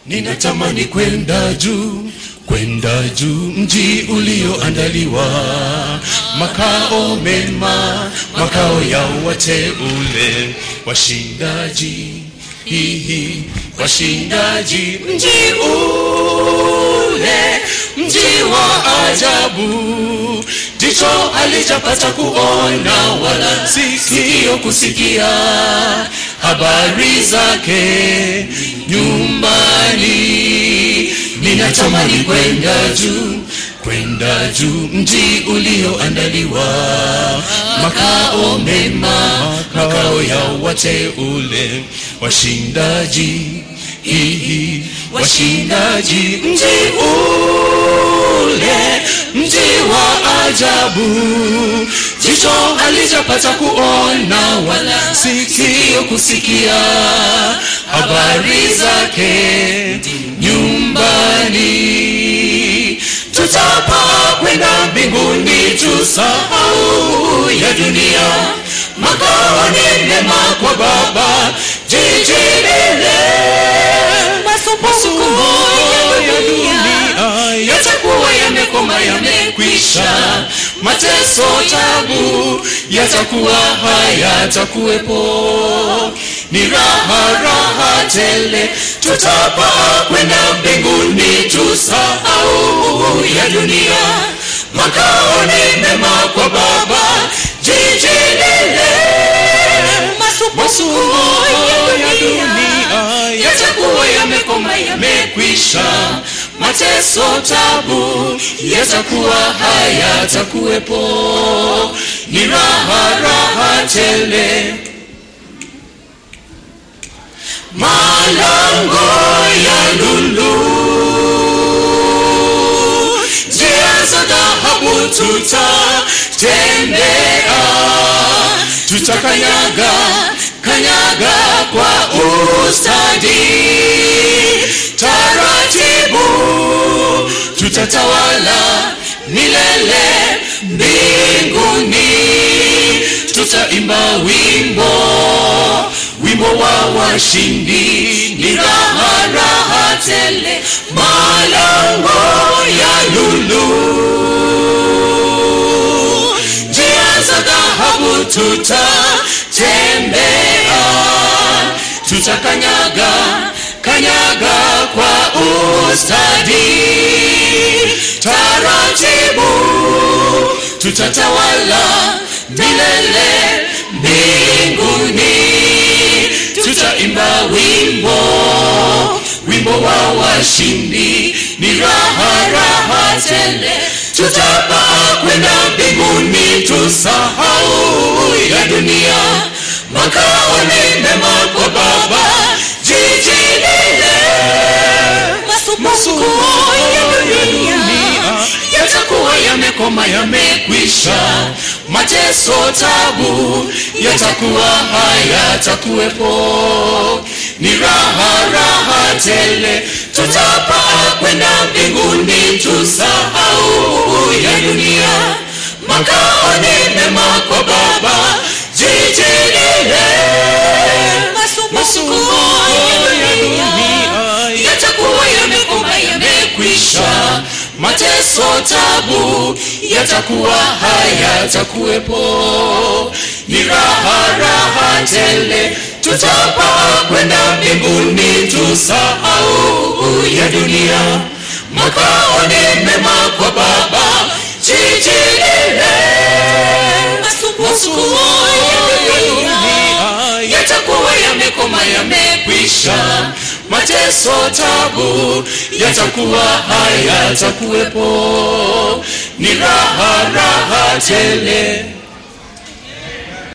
ninatamani kwenda juu kwenda juu mji ulioandaliwa makao mema makao ya wateule washindaji hihi washindaji mji ule mji wa ajabu jicho alijapata kuona wala sikio kusikia habari zake nyumbani ninatamani kwenda juu kwenda juu mji ulioandaliwa makao mema makao ya wateule washindaji hihi washindaji mji ule mji wa ajabu jicho alijapata kuona wala sikio kusikia habari zake nyumbani tutapaa kwenda mbinguni tusahau ya dunia makao ni mema kwa baba jiji lile masumbuko ya dunia yatakuwa yamekoma yamekwisha mateso tabu yatakuwa hayatakuwepo ni raha raha tele tutapaa kwenda mbinguni tusahau ya dunia makao ni mema kwa baba jiji lile masumbuko ya dunia yatakuwa yamekoma yamekwisha mateso tabu yatakuwa hayatakuwepo ni raha raha tele malango ya lulu njia za dhahabu tutatembea tutakanyaga kanyaga kwa ustadi taratibu tutatawala milele mbinguni tutaimba wimbo wimbo wa washindi ni raha raha tele malango ya lulu njia za dhahabu tutatembea tutakanyaga kanyaga kwa ustadi taratibu tutatawala milele mbinguni tutaimba wimbo wimbo wa washindi ni raha raha tele tutapaa kwenda mbinguni tusahau ya dunia makao ni mema kwa baba jiji lile masumbuko ya dunia yatakuwa yamekoma yamekwisha mateso tabu yatakuwa hayatakuwepo ni raha raha tele tutapaa kwenda mbinguni tusahau ya dunia makao ni mema kwa baba jiji lile masumbuko ya dunia yatakuwa yamekoma yamekwisha mateso tabu yatakuwa hayatakuwepo ni raha raha tele tutapaa kwenda mbinguni tusahau ya dunia makao ni mema kwa baba jiji lile masumbuko ya dunia yatakuwa yamekoma yamekwisha mateso tabu yatakuwa hayatakuwepo ni raha raha tele